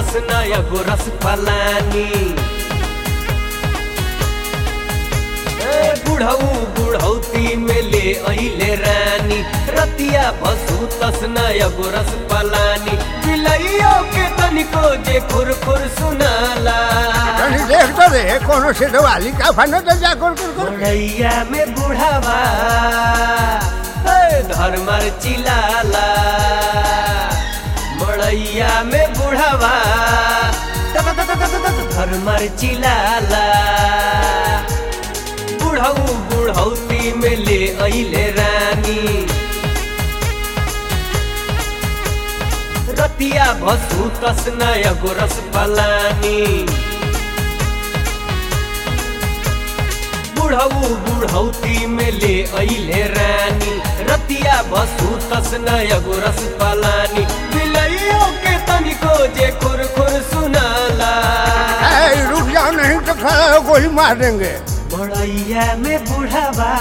तसना एगो रस पलानी ए बुढ़ऊ बुढ़ौती में ले अइले रानी रतिया भसु तसना एगो रस पलानी बिलैयो के तनिको जे खुर खुर सुनाला तनी देख तो रे कोनो से वाली का फनो तो जा कर कर कर मड़ैया में बुढ़ावा ए, धर्मर चिलाला मड़ैया में बुढ़ावा त- त- त- त- त- त- धर्मर चिलाला बुढ़ऊ बुढ़ौती में ले अइले रानी रतिया भसु तसना एगो रस पलानी बुढ़ऊ बुढ़ौती में ले अइले रानी रतिया बसु तसना एगो रस पलानी बिलैयो के तनिको जे खुर खुर सुनाला ए रुक जाओ नहीं तो खड़ा हो गोली मार देंगे बड़ैया में बुढ़ावा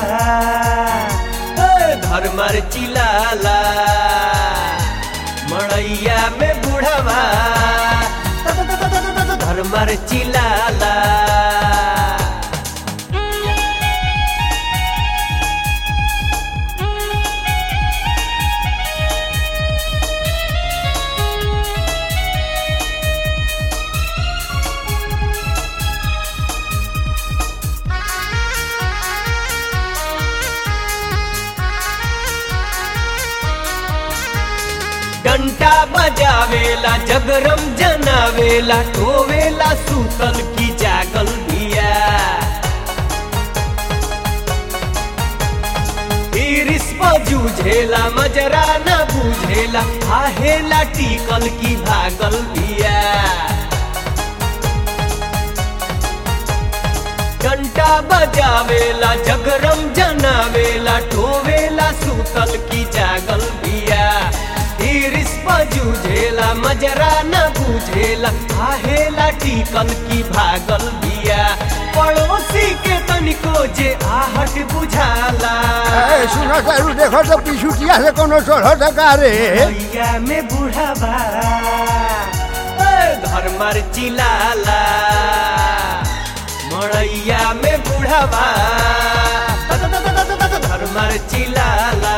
ए, धर्मर चिलाला मड़ैया में बुढ़ावा त- त- त- त- त- त- धर्मर चिलाला घंटा बजावेला जगरम जनावेला टोवेला सूतल की जागल बिया इरिस पर जूझेला मजरा न बुझेला आहेला टिकल की भागल बिया घंटा बजावेला जगरम जनावेला टोवेला सूतल की जागल बिया इरिस जूझेला मजरा न बुझेला आहेला टिकल की भागल बिया पड़ोसी के तनिको जे आहट बुझाला ए सुनो तारू देखो तो पिछुटिया से कोनो चढ़ो तो का रे भैया में बुढ़ावा धर्मर चिलाला मड़ैया में बुढ़ावा धर्मर चिलाला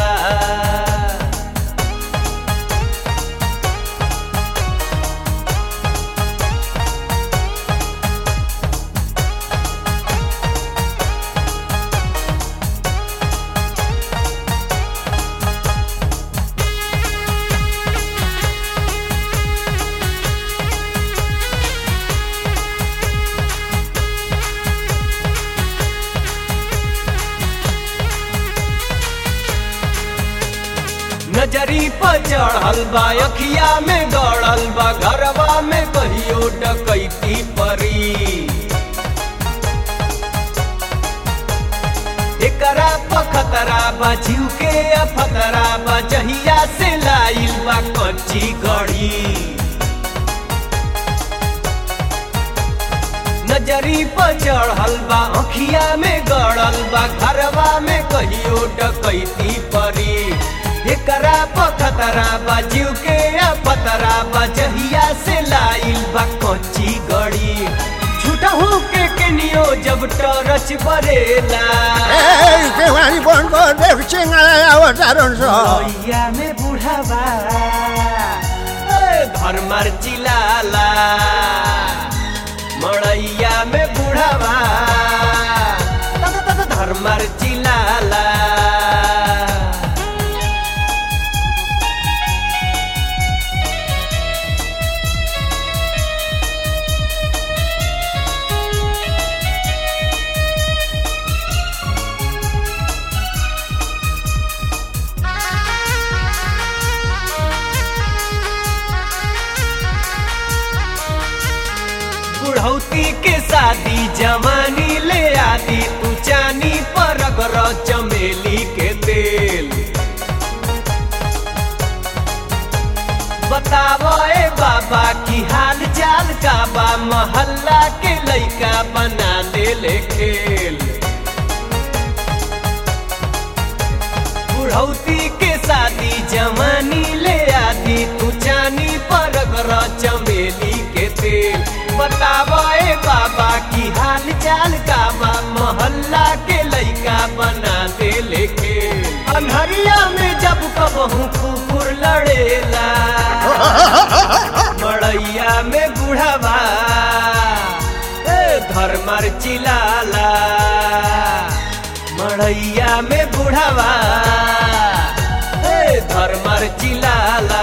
नजरी पर चढ़ल बा अखिया में गड़ल बा घरवा में कहियो डकैती परी एकरा पखतरा बा जीव के अफतरा बा जहिया से लाइल बा कच्ची गढ़ी नजरी पर चढ़ल बा अखिया में गड़ल बा घरवा में कहियो डकैती परी एकरा पखतरा बा जीव के पतरा बा जहिया से लाइल बा कच्ची गड़ी झूठहू के केनियो जब टरच बरेला ए केवानी बंद कर देख चिंगाला अवतारण सो भैया में बुढ़ावा धर्मर चिलाला मड़ैया में बुढ़ावा धर्मर चिलाला बुढ़ौती के शादी जवानी ले आदि तू चानी पर अगर चमेली के तेल बतावो ए बाबा की हाल चाल का बा मोहल्ला के लइका बना दे ले खेल बुढ़ौती के शादी जवानी ले आदि तू चानी पर अगर चमेली कहूँ कुकुर लड़ेला मड़ैया में बुढ़ावा ए धर्मर चिलाला मड़ैया में बुढ़ावा ए धर्मर चिलाला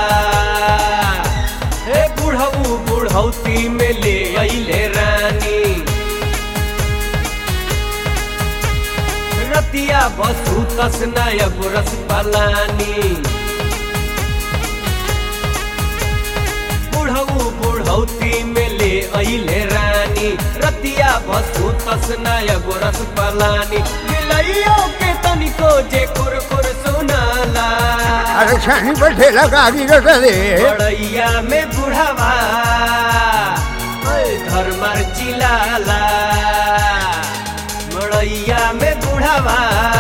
ए बुढ़ऊ बुढ़ौती में ले अइले रानी रतिया बसु तस नायक रस पलानी बुढ़ऊ बुढ़ौती में ले अइले रानी रतिया बसु तस नायक रस पलानी मिलइयो के तनिको जे कुरकुर सुनाला अरे छानी पर ठेला गाड़ी रटा रे बड़ैया में बुढ़ावा ओए धर्मर चिलाला मड़ैया में बुढ़ावा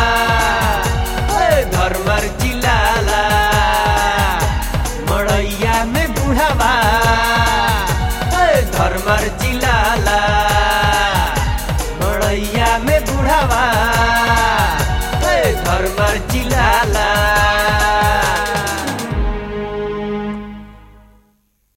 ओए धर्मर चिलाला मड़ैया में बुढ़ावा ओए धर्मर चिलाला मड़ैया में बुढ़ावा ओए धर्मर चिलाला